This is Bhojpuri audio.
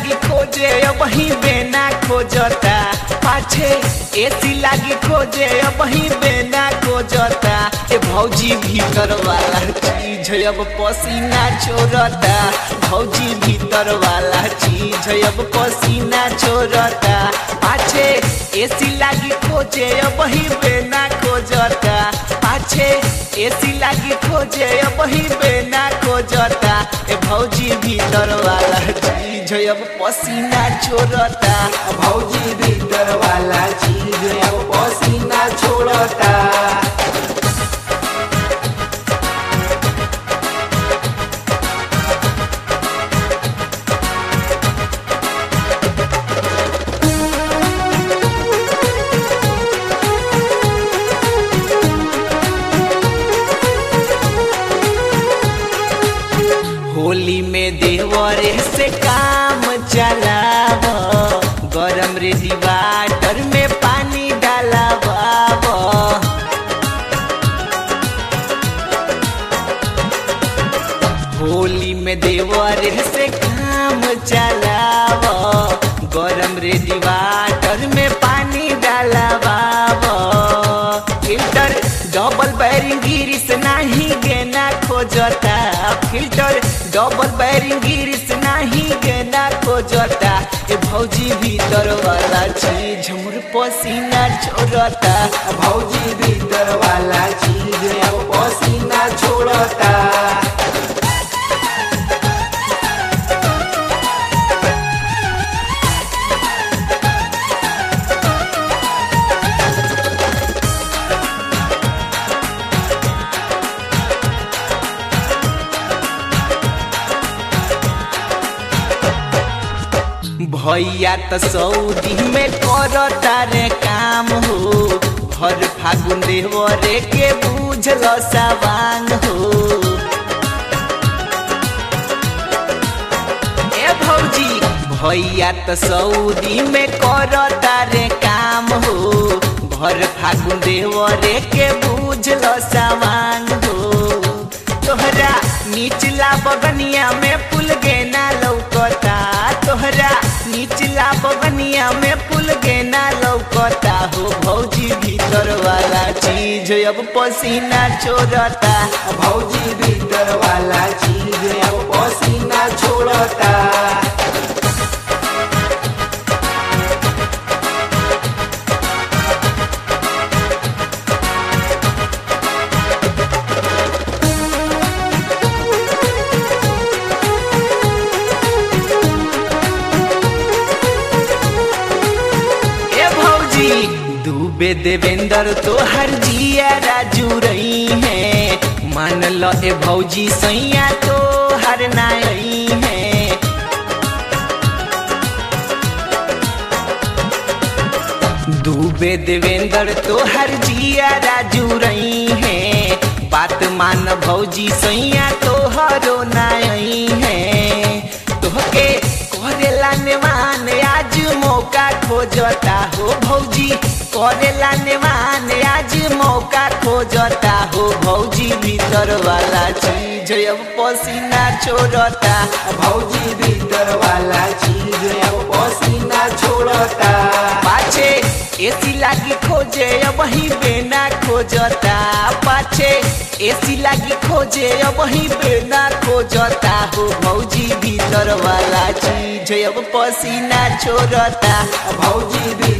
लागी खोजे वही बेना खोजता पाछे एसी लागी खोजे वही बेना खोजता ए भौजी भीतर वाला चीज अब पसीना छोड़ता भौजी भीतर वाला चीज अब पसीना छोड़ता पाछे एसी लागी खोजे वही बेना खोजता पाछे एसी लागी खोजे वही बेना खोजता ए भौजी भीतर वाला चीज अब पसीना छोड़ता भौजी भीतर वाला चीज अब पसीना छोड़ता होली में देवरे से काम चलाव गरम रेडी वाटर में पानी डालाव होली में देवरे से काम चलाव गरम रेडी वाटर में पानी डालाव फिल्टर डबल बैरिंग गिरिस नाही गेना खोजता फिल्टर डबल बैरिंग गिरिस नाही गेना खोजता ए भौजी भीतर वाला चीज हमर पसीना छोड़ता भौजी भीतर वाला चीज अब पसीना छोड़ता भैया त सऊदी में करता रे काम हो हर फागुन देवरे के बुझल सवांग हो ए भौजी भैया त सऊदी में करता रे काम हो भर फागुन देवरे के बुझल सवांग हो तोहरा निचला बगनिया में पुल गेना लौकता तोहरा निचला बगनिया में पुल गेना लौकता हो भौजी भीतर वाला चीज अब पसीना छोड़ता भौजी भीतर वाला चीज अब पसीना छोड़ता ए भौजी डूबे देवेंद्र तो हर जिया राजू रही है मान लो ए भौजी सैया तो हर नाई है डूबे देवेंद्र तो हर जिया राजू रही है बात मान भौजी सैया तो हरो नाई है तोहके करेला नेवान आज मौका खोजता हो भौजी करेला नेवान आज मौका खोजता हो भौजी भीतर वाला चीज अब पसीना छोड़ता भौजी भीतर वाला चीज अब पसीना छोड़ता पाछे एसी लागी खोजे वही बेना खोजता पाछे एसी लागी खोजे वही बेना खोजता हो भौजी भीतर वाला चीज अब पसीना छोड़ता भौजी भी